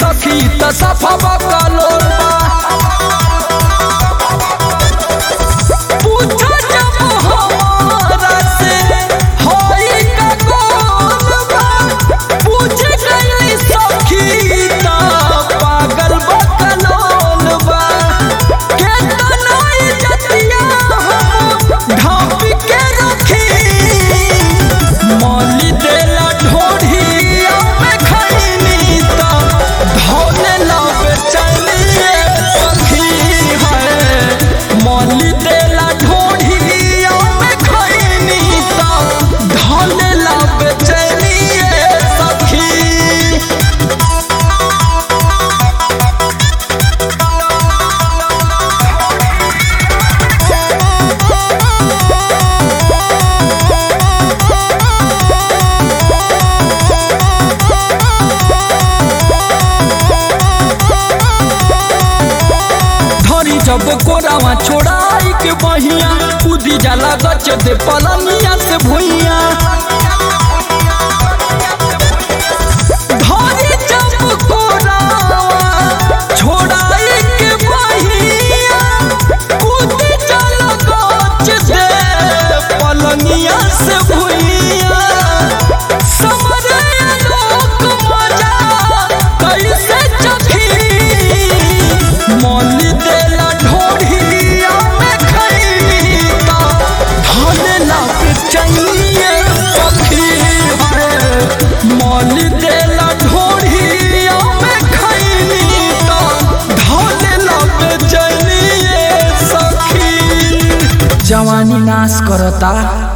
सखी त सफा बकलोल बा पूछो जब हमारा से होई का कौन बा पूछ गई सखी त पागल बकलोल बा केतना इज्जतिया हम ढाप के रखी मौली देला ढोढ़िया में खैनी त धौले लावे चलिए सखी है मौली देला ढोढ़िया में खैनी त धौले लावे चलिए सखी धरी जब कोरावा छोड़ाई के बहिया कूदी जाला गच दे पलनिया से भुइया धरी जब कोरावा छोड़ाई के बहिया कूदी जाला गच दे पलनिया से भुइया समरे लोक मजा कैसे चखी मौली देला ढोढ़िया में खैनी ता धन लाग चाहिए सखी है मौली देला ढोढ़िया में खैनी ता धन लाग चाहिए सखी जवानी नाश करता